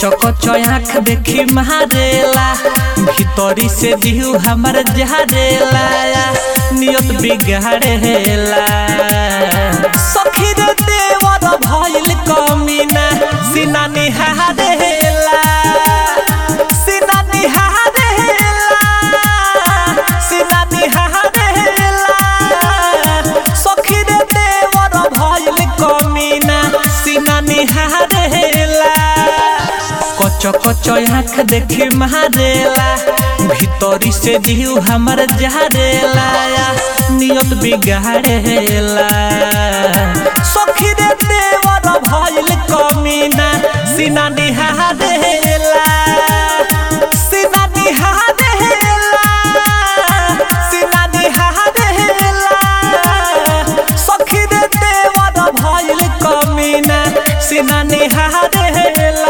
कच कच आँख देखी मारेला भीतरी से जीव हमर जहरेला नियत बिगाड़ेला सखी रे देवर भइल कमीना सीना निहारेला सीना निहारेला सीना निहारेला सखी रे देवर भइल कमीना सीना निहारेला कच कच आँख देखी मारेला भीतरी से जीव हमर जहरेला नियत बिगाड़ेला सखी रे देवर भइल कमीना सीना निहारेला सीना निहारेला सीना निहारेला सखी रे देवर भइल कमीना सीना निहारेला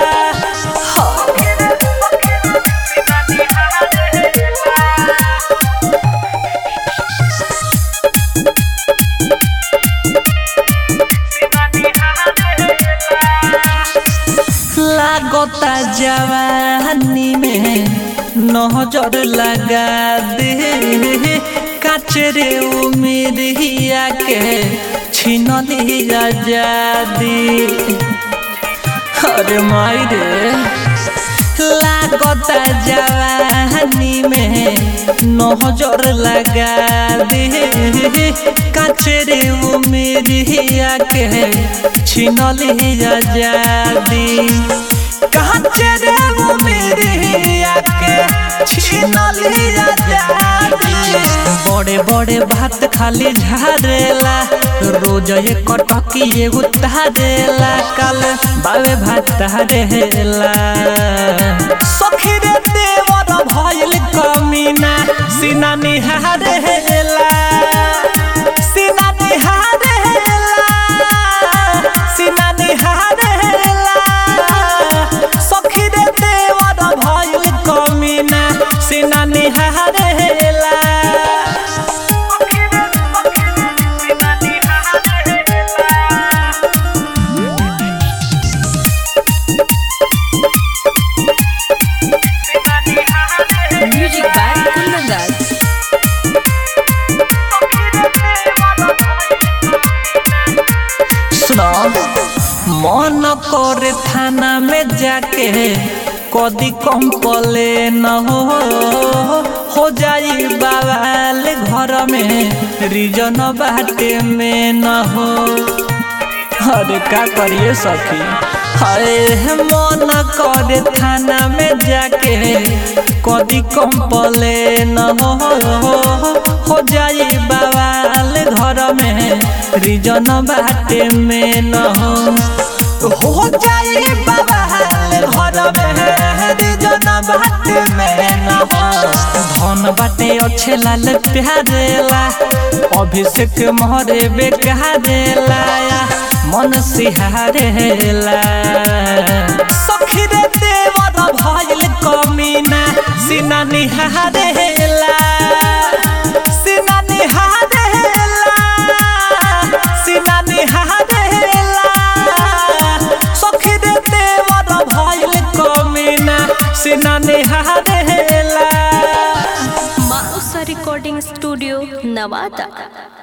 लागता जवानी में नजर लगा दे काचरे उमिरिया के छीन लिया जादी अरे माई रे लागता जवानी में नजर लगा दे काचरे उमिरिया के छीन लिया जादी काचरे उमिरिया के छीन लिया जादी बड़े बड़े भात खाली झारेला रोज एक टकी एगो तारेला कल बावे भात तारेला सखी रे देवर भइल कमीना सीना निहारेला सीना निहारेला सीना निहारेला सखी रे देवर भइल कमीना सीना निहारेला Music by Kundandas. सुनो मन करे थाना में जाके कदी कम पले न हो हो जाई बवाल घर में रिजन बाटे में न हो अरे का करिए सखी अरे मन करे थाना में जाके कदी कम पले न हो हो जाई बवाल घर में रिजन बाटे में न हो हो जाई बवाल घर में रिजन बाटे में न हो धन बाटे अच्छे लाल प्यारेला अभिषेक मोहरे बेकारेला मन सिहारेला सखी रे देवर भइल कमीना सीना निहारेला सीना निहारेला सीना निहारेला सखी रे देवर भइल कमीना सीना निहारेला Mausa Recording Studio, Navada.